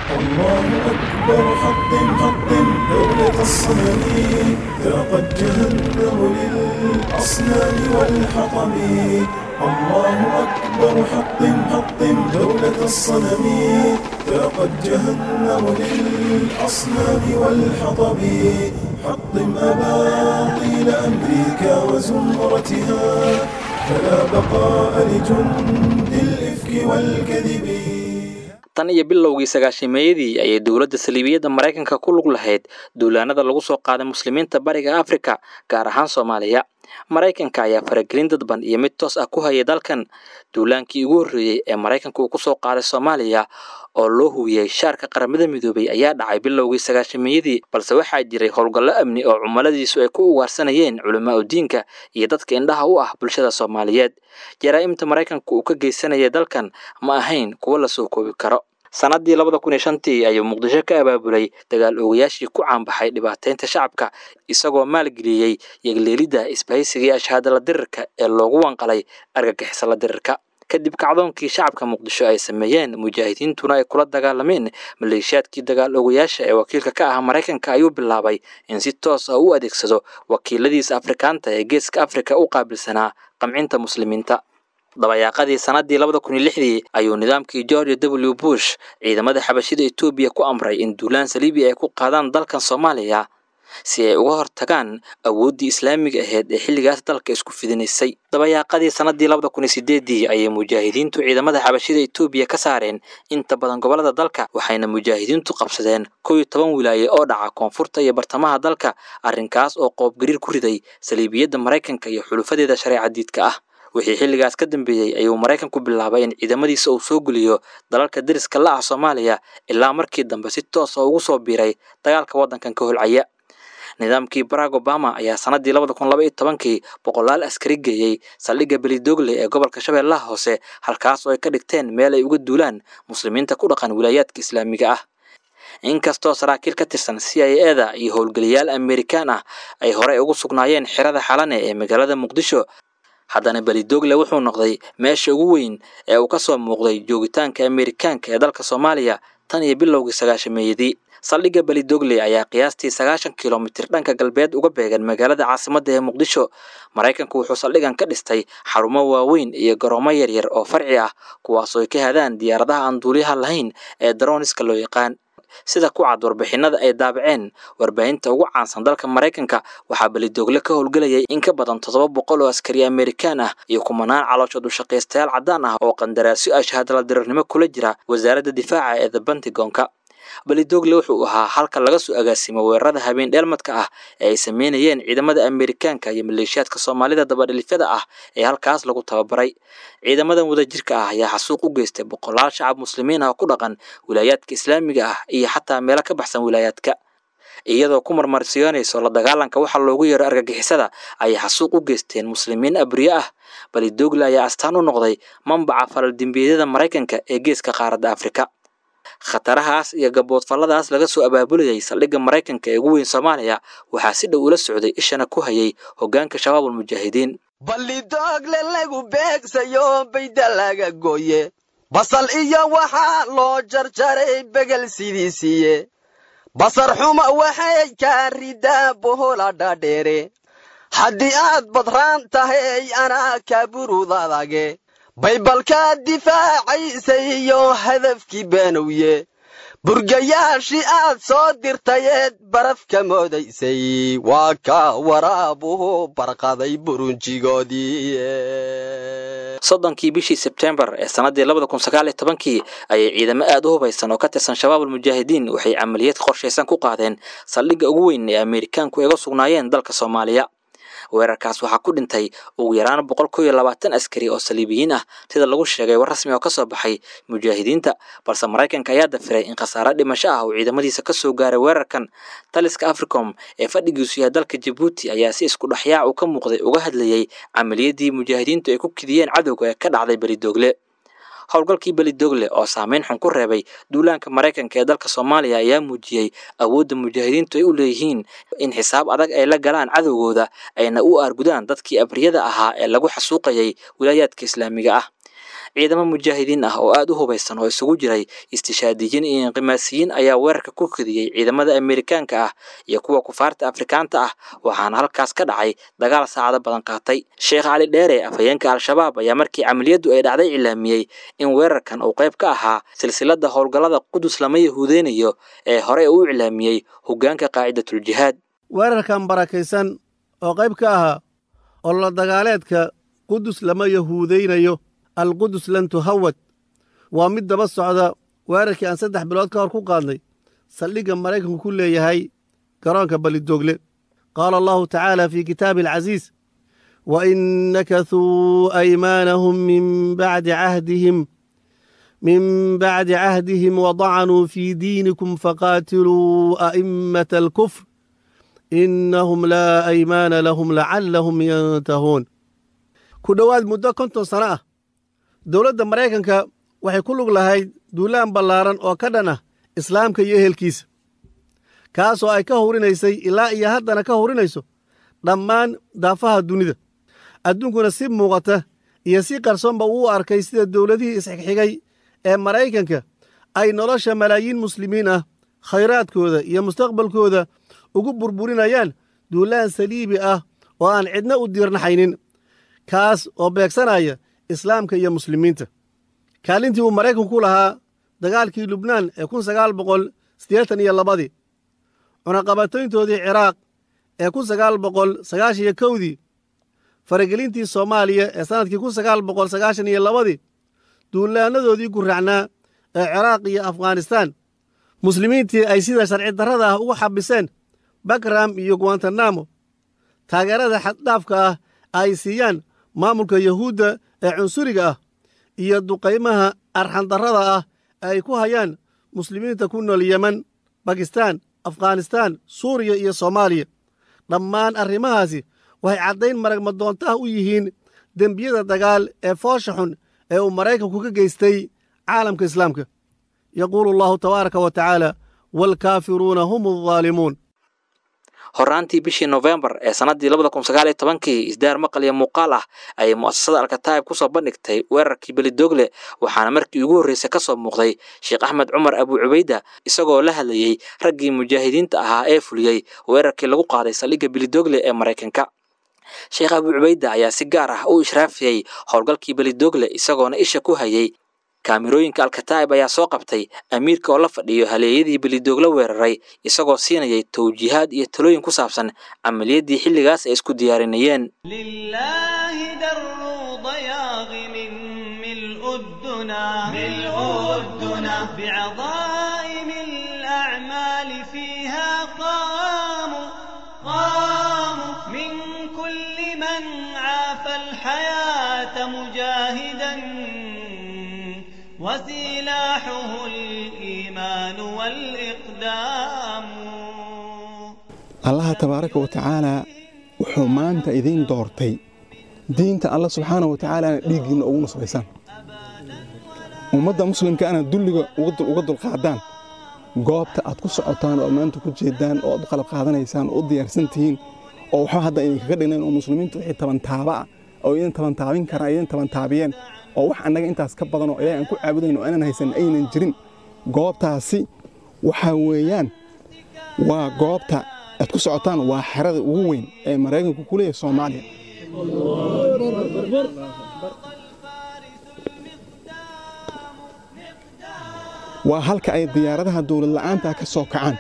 الله أكبر حطم حطم دولة الصنم ذاقت جهنم للأصنام والحطم الله أكبر حطم حطم دولة الصنم ذاقت جهنم للأصنام والحطم حطم أباطيل أمريكا وزمرتها فلا بقاء لجند الإفك والكذب tan iyo bilowgii sagaashimeeyadii ayay dowladda saliibiyadda maraykanka ku lug lahayd duulaanada lagu soo qaaday muslimiinta bariga afrika gaar ahaan soomaaliya maraykanka ayaa faragelin dadban iyo mid toos ah ku hayay dalkan duulaankii ugu horreeyey ee maraykanka uu ku soo qaaday soomaaliya oo loo hubiyey shaarka qaramada midoobay ayaa dhacay bilowgii sagaashimeeyadii balse waxaa jiray howlgallo amni oo cumiladiisu ay ku ugaarsanayeen culamaa udiinka iyo dadka indhaha u ah bulshada soomaaliyeed jaraa'imta maraykanka uu ka geysanayay dalkan ma ahayn kuwo la soo koobi karo sannaddii labada kun iyo shantii ayuu muqdisho ka abaabulay dagaal oogayaashii ku caanbaxay dhibaateynta shacabka isagoo maalgeliyey yegleelidda isbahaysigii ashaadala dirirka ee loogu wanqalay argagixisala dirirka kadib kacdoonkii shacabka muqdisho ay sameeyeen mujaahidiintuna ay kula dagaalameen maleeshiyaadkii dagaal ogayaasha ee wakiilka ka ah maraykanka ayuu bilaabay in si toos ah u adeegsado wakiiladiisa afrikaanta ee geeska afrika u qaabilsanaa qamcinta muslimiinta dabayaaqadii sannaddii labada kun iyo lixdii ayuu nidaamkii george w bush ciidamada xabashida etoobiya ku amray in duulaan saliibi ay ku qaadaan dalkan soomaaliya si ay uga hortagaan awooddii islaamiga ahayd ee xilligaas dalka isku fidinaysay dabayaaqadii sannaddii labada kun iyo sideedii ayay mujaahidiintu ciidamada xabashida etoobiya ka saareen inta badan gobollada dalka waxayna mujaahidiintu qabsadeen kow iyo toban wilaaye oo dhaca koonfurta iyo bartamaha dalka arrinkaas oo qoobgariir ku riday saliibiyadda maraykanka iyo xulufadeeda shareeca diidka ah wixii xilligaas ka dambeeyey ayuu maraykanku bilaabay in ciidamadiisa uu soo geliyo dalalka deriska la ah soomaaliya ilaa markii dambe si toos oo ugu soo biiray dagaalka waddankan ka holcaya nidaamkii barack obama ayaa sannaddii labada kun laba iyo tobankii boqolaal askari geeyey saldhigga belidogle ee gobolka shabeellaha hoose halkaas oo ay ka dhigteen meel ay uga duulaan muslimiinta ku dhaqan wilaayaadka islaamiga ah inkastoo saraakiil ka tirsan c i eda iyo howlgeliyaal amerikaan ah ay horey ugu sugnaayeen xerada xalane ee magaalada muqdisho haddana belidogle wuxuu noqday meesha ugu weyn ee uu ka soo muuqday joogitaanka amerikaanka ee dalka soomaaliya tan iyo bilowgii sagaashameeyadii saldhigga belidogle ayaa qiyaastii sagaashan kilomitir dhanka galbeed uga beegan magaalada caasimadda ee muqdisho maraykanku wuxuu saldhigan ka dhistay xarumo waaweyn iyo garoomo yaryar oo farci ah kuwaasoo ay ka hadaan diyaaradaha aan duuliyaha lahayn ee daroniska loo yaqaan sida ku cad warbixinada ay daabaceen warbaahinta ugu caansan dalka maraykanka waxaa belidogle ka howlgelayay in ka badan toddoba boqol oo askari amerikaan ah iyo kumanaan calooshood u shaqaystayaal caddaan ah oo qandaraasyo ah shahaadala dirirnimo kula jira wasaaradda difaaca ee the bentigonka belidogle wuxuu ahaa halka laga soo agaasimo weerarada habeen dheelmadka ah ee ay sameynayeen ciidamada amerikaanka iyo maleeshiyaadka soomaalida dabadhilifyada ah ee halkaas lagu tababaray ciidamadan wadajirka ah ayaa xasuuq u geystay boqolaal shacab muslimiin ah oo ku dhaqan wilaayaadka islaamiga ah iyo xataa meelo ka baxsan wilaayaadka iyadoo ku marmarsiyoonayso la dagaalanka waxa loogu yeero argagixisada ayay xasuuq u geysteen muslimiin abriye ah belidogle ayaa astaan u noqday mambaca falaldembiyeedyada maraykanka ee geeska qaaradda afrika khatarahaas iyo gaboodfalladaas laga soo abaabulayay saldhigga maraykanka ee ugu weyn soomaaliya waxaa si dhow ula socday ishana ku hayay hoggaanka shabaabulmujaahidiin ballidogle lagu beegsayo bayda laga gooye basal iyo waxaa loo jarjaray begel sidiisiiye basar xuma waxay kaa ridaa bohola dhaadheere haddii aad badraan tahay anaa kaa burudadage baybalkaa difaacaysa iyo hadafkii beenowye burgayaashii aad soo dirtayeed baraf ka moodaysay waa ka waraabuhu barqaday burunjigoodii soddonkii bishii sebtembar ee sannaddii labada kun sagaal iyo tobankii ayay ciidamo aad u hubaysan oo ka tirsan shabaabulmujaahidiin waxay camaliyad qorshaysan ku qaadeen saldhigga ugu weyn ee amerikaanku ay uga sugnaayeen dalka soomaaliya weerarkaas waxaa ku dhintay ugu yaraan boqol kow iyo labaatan askari oo saliibiyiin ah sida lagu sheegay war rasmi oo ka soo baxay mujaahidiinta balse maraykanka ayaa dafiray in khasaare dhimasho ah uu ciidamadiisa ka soo gaaray weerarkan taliska africom ee fadhigiisu yahay dalka jabuuti ayaa si isku dhexyaac uu ka muuqday uga hadlayey camaliyadii mujaahidiintu ay ku kidiyeen cadowga ee ka dhacday belidogle howlgalkii belidogle oo saameyn xun ku reebay duulaanka maraykanka ee dalka soomaaliya ayaa muujiyey awoodda mujaahidiintu ay u leeyihiin in xisaab adag ay la galaan cadowgooda ayna u aargudaan dadkii abriyada ahaa ee lagu xasuuqayay wilaayaadka islaamiga ah ciidamo mujaahidiin ah oo aad u hubaysan oo isugu jiray istishaadiyiin iyo inqimaasiyiin ayaa weerarka ku kadiyey ciidamada amerikaanka ah iyo kuwa kufaarta afrikaanta ah waxaana halkaas ka dhacay dagaal saacado badan qaatay sheekh cali dheere afhayeenka al-shabaab ayaa markii camaliyaddu ay dhacday cilaamiyey in weerarkan uu qayb ka ahaa silsilada howlgallada qudus lama yahuudeynayo ee horey uu iclaamiyey hoggaanka qaacidatuljihaad weerarkan barakaysan oo qayb ka ahaa ololo dagaaleedka qudus lama yahuudaynayo alqudus lan tuhawad waa mid daba socda weerarkii aan saddex bilood ka hor ku qaadnay saldhigga maraykanku ku leeyahay garoonka balidoogle qaala allahu tacaala fii kitaabi alcasiis wain nakathuu aymaanahum min bacdi cahdihim min bacdi cahdihim wadacanuu fii diinikum faqaatiluu a'immata alkufr innahum laa aymaana lahum lacallahum yantahuun ku dhowaad muddo konton sano ah dowladda maraykanka waxay ku lug lahayd duulaan ballaaran oo ka dhan ah islaamka iyo ehelkiisa kaasoo ay ka hurinaysay ilaa iyo haddana ka hurinayso dhammaan daafaha dunida adduunkuna si muuqata iyo si qarsoonba uu arkay sida dowladihii isxigxigay ee maraykanka ay nolosha malaayiin muslimiin ah khayraadkooda iyo mustaqbalkooda ugu burburinayaan duulaan saliibi ah oo aan cidna u diirnaxaynin kaas oo beegsanaya islaamka iyo muslimiinta kaalintii uu maraykanku ku lahaa dagaalkii lubnaan ee kun sagaal boqol siddeetan iyo labadii cunaqabatayntoodii ciraaq ee kun sagaal boqol sagaashan iyo kowdii faragelintii soomaaliya ee sannadkii kun sagaal boqol sagaashan iyo labadii duulaanadoodii gurracnaa ee ciraaq iyo afghanistaan muslimiintii ay sida sharci darrada ah ugu xabiseen bakram iyo guantanamo taageerada xaddhaafka ah ay siiyaan maamulka yahuudda ee cunsuriga ah iyo duqaymaha arxandarrada ah ee ay ku hayaan muslimiinta ku nool yemen bakistaan afghanistaan suuriya iyo soomaaliya dhammaan arrimahaasi waxay caddayn maragmadoonto ah u yihiin dembiyada dagaal ee foosha xun ee uu maraykanku ka geystay caalamka islaamka yaquulu allahu tabaaraka wa tacaala waalkaafiruuna hum aldaalimuun horaantii bishii nofembar ee sannaddii labada kun sagaal iyo tobankii isdaar maqal iyo muuqaal ah ayay mu'asasada alkataa'ib ku soo bandhigtay weerarkii belidogle waxaana markii ugu horreysay ka soo muuqday sheekh axmed cumar abu cubayda isagoo la hadlayey raggii mujaahidiinta ahaa ee fuliyey weerarkii lagu qaaday saldhigga belidogle ee maraykanka sheekh abu cubayda ayaa si gaar ah u ishraafiyey howlgalkii belidogle isagoona isha ku hayey kaamirooyinka alkataa'ib ayaa soo qabtay amiirka oo la fadhiyo haleeyadii belidoogla weeraray isagoo siinayay towjiihaad iyo talooyin ku saabsan camaliyaddii xilligaas ay isku diyaarinayeen لله در ضياغ من ملء الدنا ملء الدنا بعظائم الأعمال فيها قاموا قاموا من كل من عافى الحياة مجاهدا وسلاحه الإيمان والإقدام allaha tabaaraka wa tacaalaa wuxuu maanta idiin doortay diinta alla subxaana wa tacaalana dhiiggiinna ugu nusbaysaan ummadda muslimka ana dulliga uga dulqaadaan goobta aad ku socotaan oo aad maanta ku jeedaan oo aad u qalab qaadanaysaan oo u diyaarsan tihiin oo waxba hadda idinkaga dhignayn oo muslimiintu wixii tabantaaba ah oo idin tabantaabin karaan idin tabantaabiyeen oo wax annaga intaas ka badan oo ilaahay aan ku caabudayn oo aanan haysan aynan jirin goobtaasi waxaa weeyaan waa goobta aad ku socotaan waa xerada ugu weyn ee maraykanku ku leeyahay soomaaliya waa halka ay diyaaradaha dowlad la'aanta ka soo kacaan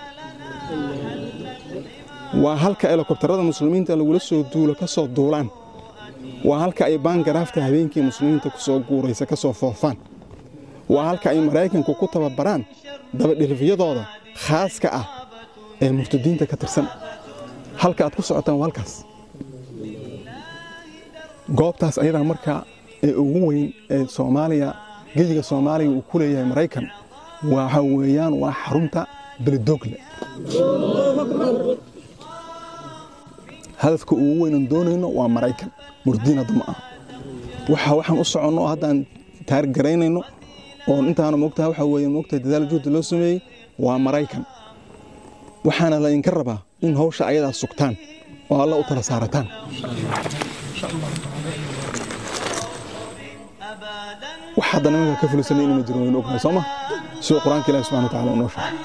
waa halka helikobtarada muslimiinta lagula soo duulo ka soo duulaan waa halka ay baangaraafta habeenkii muslimiinta ku soo guuraysa ka soo foofaan waa halka ay maraykanku ku tababaraan dabadhilifyadooda khaaska ah ee murtadiinta ka tirsan halka aad ku socotaan waa halkaas goobtaas ayadaa markaa ee ugu weyn ee soomaaliya geyiga soomaaliya uu ku leeyahay maraykan waxa weeyaan waa xarunta belidogle hadafka ugu weynan doonayno waa maraykan murdiin hadda ma aha waxa waxaan u soconno oo haddaan taargaraynayno oon intaana moogtaha waxa weeye moogtahay dadaal juhdi loo sameeyey waa maraykan waxaana la idinka rabaa in hawsha ayadaa sugtaan oo alla u tala saarataan أبدا wax hadda nimanka ka fulisanay inayna jirin waynu ognahay soo ma siduu qur-aanka ilahi subxana wataala unoo sheegay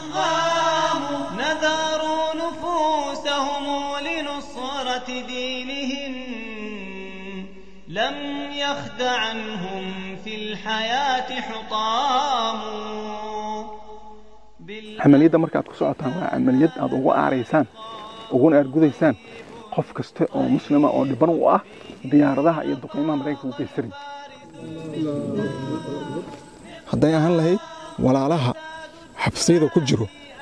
نذروا نفوسهم لنصرة دينهم لم يخد عنهم في الحياة حطام camaliyadda marka aad ku socotaan waa camaliyad aad ugu aaraysaan uguna aargudaysaan qof kasta oo muslima oo dhiban u ah diyaaradaha iyo duqeymaha maraykanka u geysaray hadday ahaan lahayd walaalaha xabsiyada ku jiro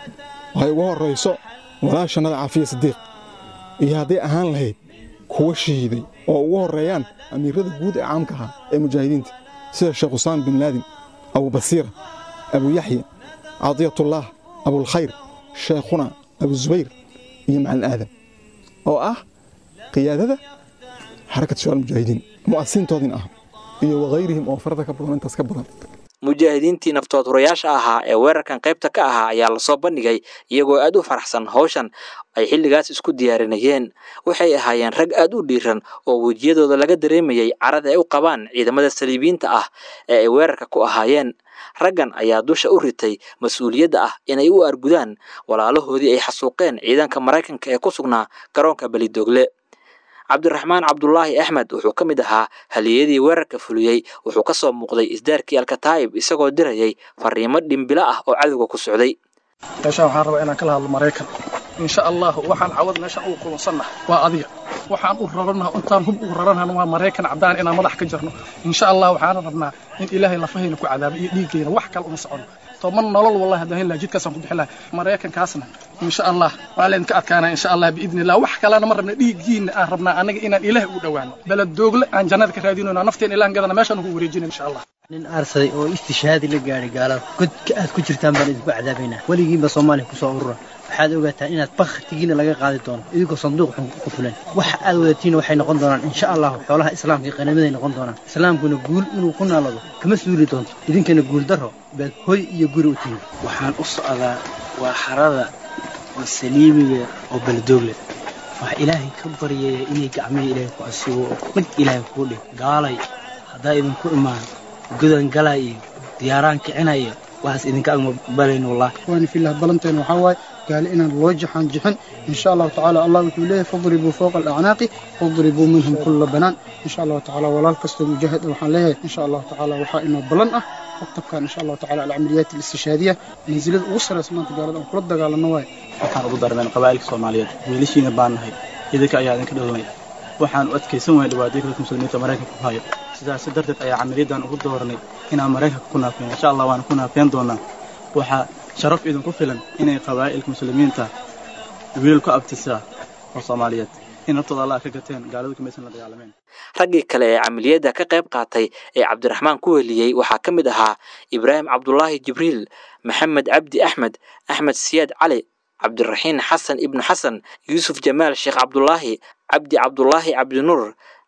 ay ugu horrayso walaashannada caafiya sidiiq iyo hadday ahaan lahayd kuwa shahiiday oo ugu horreeyaan amiirada guud ee caamka ahaa ee mujaahidiinta sida sheekh usaam bin laadin abu basiira abu yaxya cadiyatullah abulkhayr sheekhuna abu zubayr iyo macalin aadam oo ah qiyaadada xarakat shabaal mujaahidiin mu'asisiintoodin ah iyo wakayrihim oo farada ka badan intaas ka badan mujaahidiintii naftood hurayaasha ahaa ee weerarkan qaybta ka ahaa ayaa lasoo bandhigay iyagoo aad u faraxsan hawshan ay xilligaas isku diyaarinayeen waxay ahaayeen rag aad u dhiiran oo wejiyadooda laga dareemayay carada ay u qabaan ciidamada saliibiyiinta ah ee ay weerarka ku ahaayeen raggan ayaa dusha u ritay mas-uuliyadda ah inay u argudaan walaalahoodii ay xasuuqeen ciidanka maraykanka ee ku sugnaa garoonka belidoogle cabdiraxmaan cabdulaahi axmed wuxuu ka mid ahaa haliyadii weerarka fuliyey wuxuu ka soo muuqday isdaarkii alkataa'ib isagoo dirayay fariimo dhimbilo ah oo cadowga ku socday meeshaan waxaan rabaa inaan kala hadlo maraykan insha allah waxaan cawad meeshaan ugu kulansannaha waa adiga waxaan u raranaha intaan hub ugu raranahan waa maraykan caddaan inaan madax ka jirno insha allah waxaan rabnaa in ilaahay lafahayna ku cadaabo iyo dhiiggayna wax kale uma socono toban nolol wallahi haddaan heli lahaa jidkaasaan ku bixi lahaa maraykankaasna insha allah waa laydinka adkaanaa insha allah biidni illah wax kalena ma rabna dhiiggiina aan rabnaa anaga inaan ilaahay ugu dhowaano beled doogle aan jannada ka raadinayno nafteen ilahan gadana meeshaan ugu wareejina insha allah nin aarsaday oo istishaadi la gaadhay gaalada godka aad ku jirtaan baan idinku cadaabaynaa weligiinba soomaaliya kusoo urura waxaad ogaataan inaad bakhtigiina laga qaadi doono idinkoo sanduuq xun ku fulan waxa aad wadatiina waxay noqon doonaan insha allahu xoolaha islaamka iyo qanimaday noqon doonaan islaamkuna guul inuu ku naalado kama suuli doonto idinkana guul darro baad hoy iyo guri u tihin waxaan u socdaa waa xarada oo saliimiga oo beledoogle waxaa ilaahay ka baryaya inay gacmihii ilaahay ku asiibo oo dhag ilaahay kuu dhig gaalay haddaa idinku imaan gudan galaa iyo diyaaraan kicinaya waxaas idinka agma balayn wallahi waani filah balanteena waxaa waaye gaali inaan loo jaxaan jixin insha allahu tacaala allah wuxuu leeyahay fadribuu fowqa alacnaaqi fadribuu minhum kulla banaan insha allahu tacaala walaal kastoo mujaahid ah waxaan leeyahay insha allahu tacaala waxaa inoo ballan ah maktabkan insha allahu tacaala alcamaliyaat alistishaadiya mansilada ugu saraysa maanta gaalada aan kula dagaalano waaye waxaan ugu darneen qabaa'ilka soomaaliyeed wiilashiina baan nahay idinka ayaa idinka dhowanaya waxaan u adkaysan waaya dhibaatooyinka dadka muslimiinta maraykanka ku hayo sidaas darteed ayaa camaliyaddan ugu dooranay inaan maraykanka ku naafeen insha allah waana ku naafeen doonaa waxaa sharaf idinku filan inay qabaa'ilka muslimiinta wiilal ku abtisaa oo soomaaliyeed in naftooda allah ka gateen gaaladu kamaysan la dagaalameen raggii kale ee camaliyadda ka qayb qaatay ee cabdiraxmaan ku weliyey waxaa ka mid ahaa ibraahim cabdulaahi jibriil maxamed cabdi axmed axmed siyaad cali cabdiraxiin xasan ibnu xasan yuusuf jamaal sheekh cabdulaahi cabdi cabdulaahi cabdinuur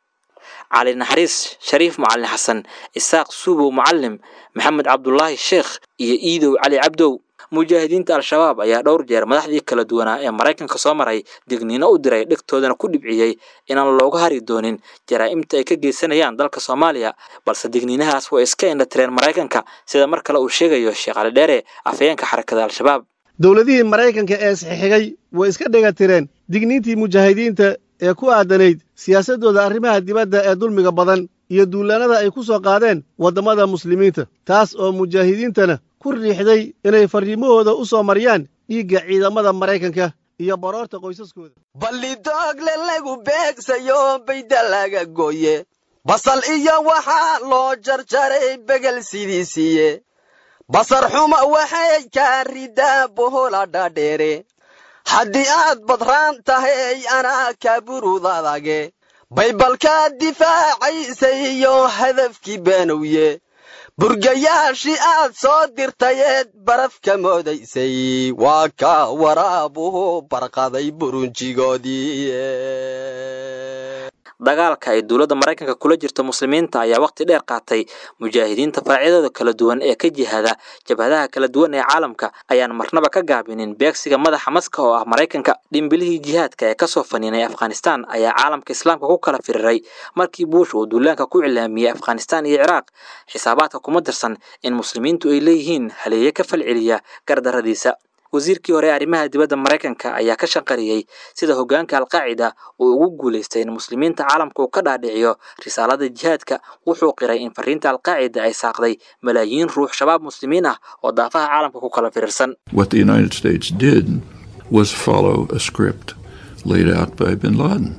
cali naxariis shariif macalin xasan isaaq suubow mucalim maxamed cabdulaahi sheekh iyo iidow cali cabdow mujaahidiinta al-shabaab ayaa dhowr jeer madaxdii kala duwanaa ee maraykanka soo maray digniino u diray dhegtoodana ku dhibciyey inaan looga hari doonin jaraa'imta ay ka geysanayaan dalka soomaaliya balse digniinahaas way iska indhatireen maraykanka sida mar kale uu sheegayo sheekh cali dheere afhayeenka xarakada al-shabaab dowladihii maraykanka ee isxixigay way iska dhegatireen digniintii mujaahidiinta ee ku aadanayd siyaasaddooda arrimaha dibadda ee dulmiga badan iyo duulaannada ay ku soo qaadeen waddamada muslimiinta taas oo mujaahidiintana ku riixday inay farriimahooda u soo mariyaan dhiigga ciidamada maraykanka iyo baroorta qoysaskooda ballidoogle lagu beegsayo bayda laga gooye basal iyo waxaa loo jarjaray begel sidiisiiye basar xuma waxay kaa ridaa bohola dhaadheere haddii aad badraan tahay anaa kaa burudadage baybalkaa difaacaysa iyo hadafkii beenowye burgayaashii aad soo dirtayeed baraf ka moodaysay waa ka waraabuhu barqaday burunjigoodii dagaalka ay dowladda maraykanka kula jirto muslimiinta ayaa waqti dheer qaatay mujaahidiinta faracyadooda kala duwan ee ka jihada jabhadaha kala duwan ee caalamka ayaan marnaba ka gaabinin beegsiga madaxa maska oo ah maraykanka dhimbilihii jihaadka ee kasoo faniinay afghanistan ayaa caalamka islaamka ku kala firiray markii buush uu duulaanka ku cilaamiyey afghanistan iyo ciraaq xisaabaadka kuma dirsan in muslimiintu ay leeyihiin haleeye ka falceliya gardaradiisa wasiirkii hore arrimaha dibadda maraykanka ayaa ka shanqariyey sida hoggaanka alqaacida uu ugu guulaystay in muslimiinta caalamka uu ka dhaadhiciyo risaalada jihaadka wuxuu qiray in fariinta alqaacida ay saaqday malaayiin ruux shabaab muslimiin ah oo daafaha caalamka ku kala firirsan What the United States did was follow a script laid out by bin Laden.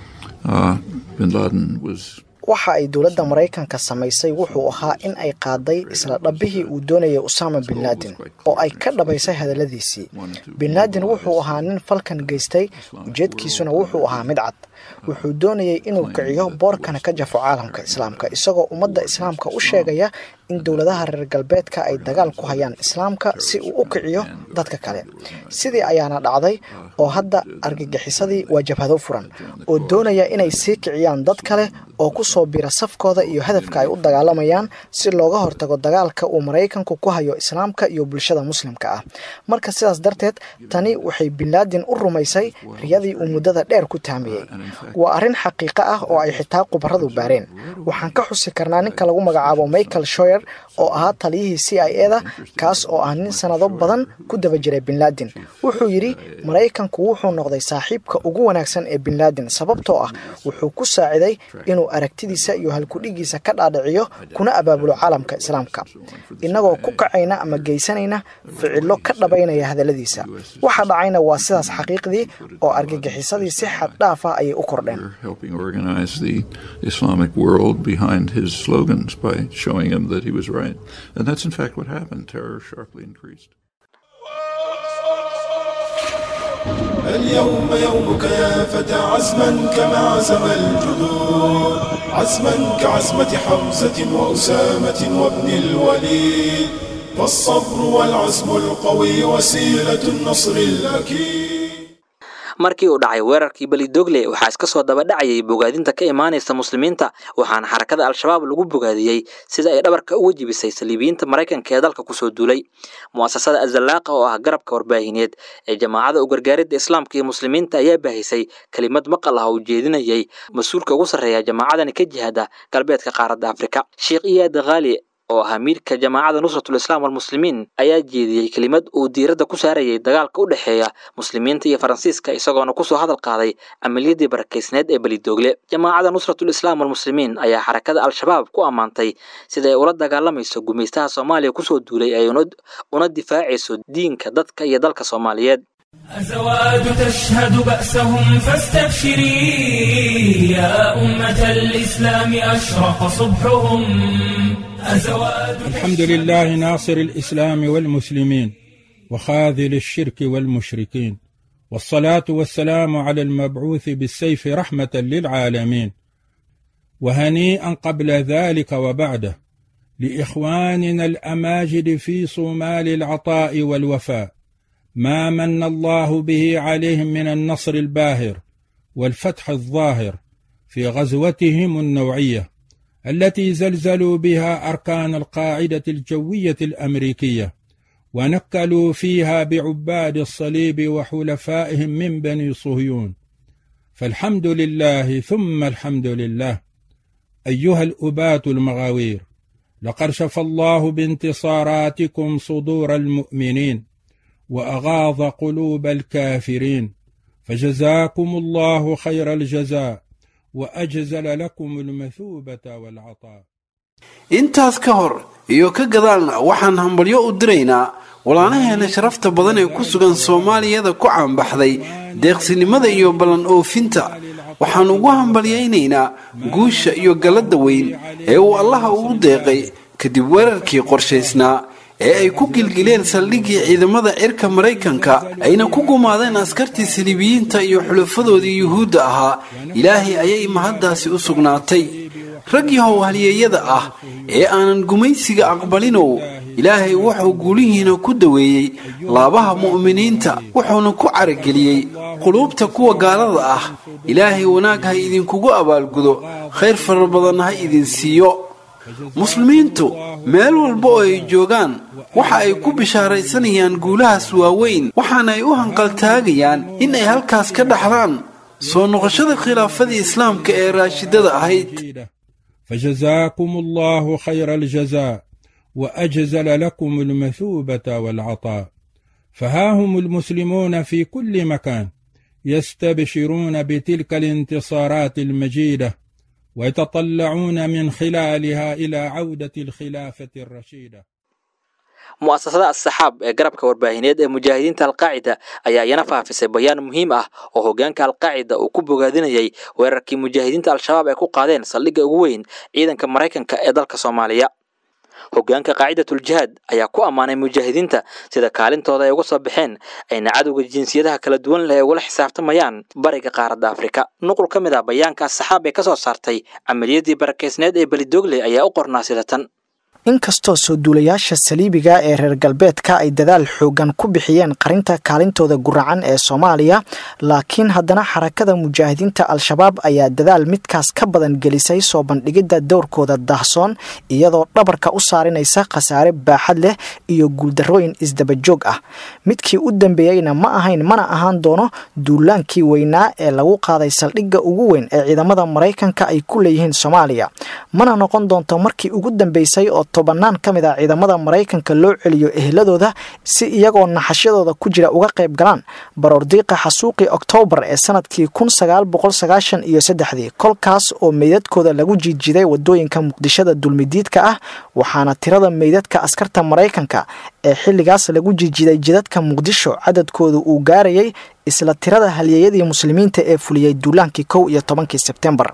Uh, bin Laden was waxa ay dowladda maraykanka samaysay wuxuu ahaa in ay qaaday isla dhabbihii uu doonayay usama bin laden oo ay ka dhabaysay hadalladiisii bin laden wuxuu ahaa nin falkan geystay ujeedkiisuna wuxuu ahaa mid cad wuxuu doonayay inuu kiciyo boorkana ka jafo caalamka islaamka isagoo ummadda islaamka u sheegaya in dowladaha reer galbeedka ay dagaal ku hayaan islaamka si uu u kiciyo dadka kale sidii ayaana dhacday oo hadda argagixisadii waa jabhado furan oo doonaya inay sii kiciyaan dad kale oo ku soo bira safkooda iyo hadafka ay u dagaalamayaan si looga hortago dagaalka uu maraykanku ku hayo islaamka iyo bulshada muslimka ah marka sidaas darteed tani waxay binlaadin u rumaysay riyadii uu muddada dheer ku taamiyey waa arrin xaqiiqo ah oo ay xitaa khubaradu baareen waxaan ka xusi karnaa ninka lagu magacaabo michael shoyer oo ahaa taliyihii c i e da kaas oo ah nin sanado badan ku daba jiray binlaadin wuxuu yidhi maraykanku wuxuu noqday saaxiibka ugu wanaagsan ee binlaadin sababtoo ah wuxuu ku saaciday inuu aragtidiisa iyo halkudhigiisa ka dhaadhiciyo kuna abaabulo caalamka islaamka innagoo ku kacayna ama geysanayna ficilo ka dhabaynaya hadalladiisa waxa dhacayna waa sidaas xaqiiqdii oo argagixisadii si xad dhaaf ah ayay u kordheen helping organize the Islamic world behind his slogans by showing him that he was right. And that's in fact what happened. Terror sharply increased. اليوم يومك يا فتى عزما كما عزم الجدود عزما كعزمة حمزة وأسامة وابن الوليد فالصبر والعزم القوي وسيلة النصر الأكيد markii uu dhacay weerarkii belidogle waxaa iska soo daba dhacayay bogaadinta ka imaanaysa muslimiinta waxaana xarakada al-shabaab lagu bogaadiyey sida ay dhabarka uga jibisay saliibiyiinta maraykanka ee dalka kusoo duulay mu'asasada azallaaqa oo ah garabka warbaahineed ee jamaacada u gargaaridda islaamka iyo muslimiinta ayaa baahisay kelimad maqal ah oo ujeedinayay mas-uulka ugu sarreeya jamaacadani ka jihada galbeedka qaaradda afrika sheekh iyaad khaali oo ahaa miirka jamaacada nusratul islaam walmuslimiin ayaa jeediyey kelimad uu diiradda ku saarayay dagaalka u dhexeeya muslimiinta iyo faransiiska isagoona kusoo hadal qaaday amaliyadii barakaysneed ee belidoogle jamaacada nusratul islaam walmuslimiin ayaa xarakada al-shabaab ku ammaantay sida ay ula dagaalamayso gumaystaha soomaaliya kusoo duulay ay una difaacayso diinka dadka iyo dalka soomaaliyeed أزواد تشهد بأسهم فاستبشري يا أمة الإسلام أشرق صبحهم أزواد الحمد لله ناصر الإسلام والمسلمين وخاذل الشرك والمشركين والصلاة والسلام على المبعوث بالسيف رحمة للعالمين وهنيئا قبل ذلك وبعده لإخواننا الأماجد في صومال العطاء والوفاء ما من الله به عليهم من النصر الباهر والفتح الظاهر في غزوتهم النوعيه التي زلزلوا بها اركان القاعده الجويه الامريكيه ونكلوا فيها بعباد الصليب وحلفائهم من بني صهيون فالحمد لله ثم الحمد لله ايها الابات المغاوير لقد شفى الله بانتصاراتكم صدور المؤمنين واغاض قلوب الكافرين فجزاكم الله خير الجزاء واجزل لكم المثوبه والعطاء intaas ka hor iyo ka gadaalna waxaan hambalyo u diraynaa walaalaheena sharafta badan ee ku sugan soomaaliyada ku caanbaxday deeqsinimada iyo ballan oofinta waxaan ugu hambalyaynaynaa guusha iyo galladda weyn ee uu allaha ugu deeqay kadib weerarkii qorshaysnaa ee ay ku gilgileen saldhiggii ciidamada cirka maraykanka ayna ku gumaadeen askartii saliibiyiinta iyo xulafadoodii yuhuudda ahaa ilaahay ayay mahaddaasi u sugnaatay raggii howhalyeeyada ah ee aanan gumaysiga aqbalinow ilaahay wuxuu guulihiina ku daweeyey laabaha mu'miniinta wuxuuna ku carageliyey quluubta kuwa gaalada ah ilaahay wanaag ha idinkugu abaalgudo khayr fara badanna ha idin siiyo muslimiintu meel walba oo ay joogaan waxa ay ku bishaaraysanayaan guulahaas waaweyn waxaana ay u hanqaltaagayaan in ay halkaas ka dhaxlaan soo noqoshada khilaafadii islaamka ee raashidada ahayd فجزاكم الله خير الجزاء واجزل لكم المثوبه والعطاء فها هم المسلمون في كل مكان يستبشرون بتلك الانتصارات المجيده ويتطلعون من خلالها الى عوده الخلافه الرشيده mu'asasada assaxaab ee garabka warbaahineed ee mujaahidiinta alqaacida ayaa iyana faafisay bayaan muhiim ah oo hoggaanka alqaacida uu ku bogaadinayay weerarkii mujaahidiinta al-shabaab ay ku qaadeen saldhigga ugu weyn ciidanka maraykanka ee dalka soomaaliya hoggaanka qaacidatuljihaad ayaa ku ammaanay mujaahidiinta sida kaalintooda ay uga soo baxeen ayna cadowga jinsiyadaha kala duwan leh ugula xisaabtamayaan bariga qaaradda afrika nuqul ka mid ah bayaanka assaxaab ee ka soo saartay camaliyadii barakeysneed ee belidoogle ayaa u qornaa sida tan inkastoo soo duulayaasha saliibiga ee reer galbeedka ay dadaal xoogan ku bixiyeen qarinta kaalintooda guracan ee soomaaliya laakiin haddana xarakada mujaahidiinta al-shabaab ayaa dadaal midkaas ka badan gelisay soo bandhigidda dowrkooda daahsoon iyadoo dhabarka u saarinaysa khasaare baaxad leh iyo guuldarrooyin isdabajoog ah midkii u dambeeyeyna ma ahayn mana ahaan doono duulaankii weynaa ee lagu qaaday saldhigga ugu weyn ee ciidamada maraykanka ay ku leeyihiin soomaaliya mana noqon doonto markii ugu dambeysay oo tobannaan ka mid ah ciidamada maraykanka loo celiyo ehladooda si iyagoo naxashyadooda ku jira uga qayb galaan baroordiiqa xasuuqii oktoobar ee sanadkii kun sagaal boqol sagaashan iyo saddexdii kolkaas oo meydadkooda lagu jiijiday wadooyinka muqdishada dulmidiidka ah waxaana tirada meydadka askarta maraykanka ee xilligaas lagu jiijiday jidadka muqdisho cadadkooda uu gaarayay isla tirada halyeeyadii muslimiinta ee fuliyey duulaankii kow iyo tobankii sebtembar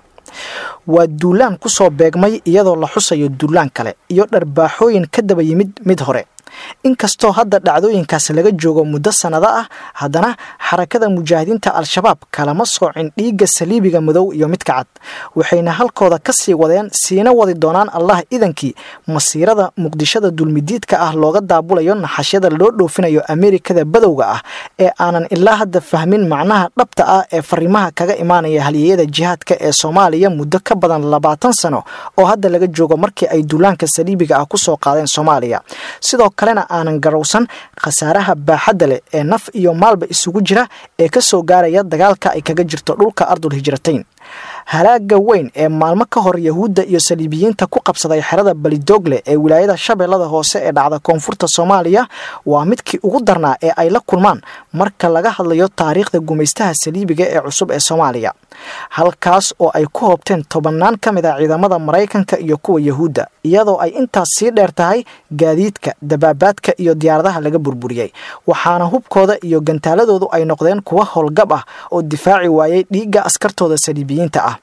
waa duulaan ku soo beegmay iyadoo la xusayo duulaan kale iyo dharbaaxooyin ka daba yimid mid hore inkastoo hadda dhacdooyinkaas laga joogo muddo sannado ah haddana xarakada mujaahidiinta al-shabaab kalama soocin dhiigga saliibiga madow iyo midka cad waxayna halkooda ka sii wadeen siina wadi doonaan allah idankii masiirada muqdishada dulmidiidka ah looga daabulayo naxashyada loo dhoofinayo ameerikada badowga ah ee aanan ilaa hadda fahmin macnaha dhabta ah ee fariimaha kaga imaanaya halyeeyada jihaadka ee soomaaliya muddo ka badan labaatan sano oo hadda laga joogo markii ay duulaanka saliibiga ah kusoo qaadeen soomaaliya sidoo kalena aanan garowsan khasaaraha baaxadda leh ee naf iyo maalba isugu jira ee ka soo gaaraya dagaalka ay kaga jirto dhulka ardul hijratayn halaaga weyn ee maalmo ka hor yahuudda iyo saliibiyiinta ku qabsaday xerada balidoogle ee wilaayada shabeellada hoose ee dhacda koonfurta soomaaliya waa midkii ugu darnaa ee ay la kulmaan marka laga hadlayo taariikhda gumaystaha saliibiga ee cusub ee soomaaliya halkaas oo ay ku hoobteen tobannaan ka mid ah ciidamada maraykanka iyo kuwa yahuudda iyadoo ay intaas sii dheer tahay gaadiidka dabaabaadka iyo diyaaradaha laga burburiyey waxaana hubkooda iyo gantaaladoodu ay noqdeen kuwa howlgab ah oo difaaci waayey dhiigga askartooda saliibiyiinta ah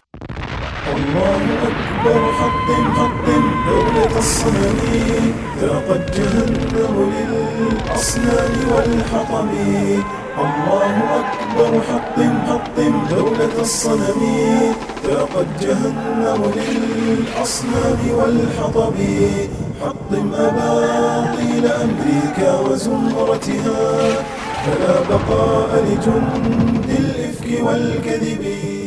الله أكبر حطم حطم دولة الصنم ذاقت جهنم للأصنام والحطم الله أكبر حطم حطم دولة الصنم ذاقت جهنم للأصنام والحطم حطم أباطيل أمريكا وزمرتها فلا بقاء لجند الإفك والكذب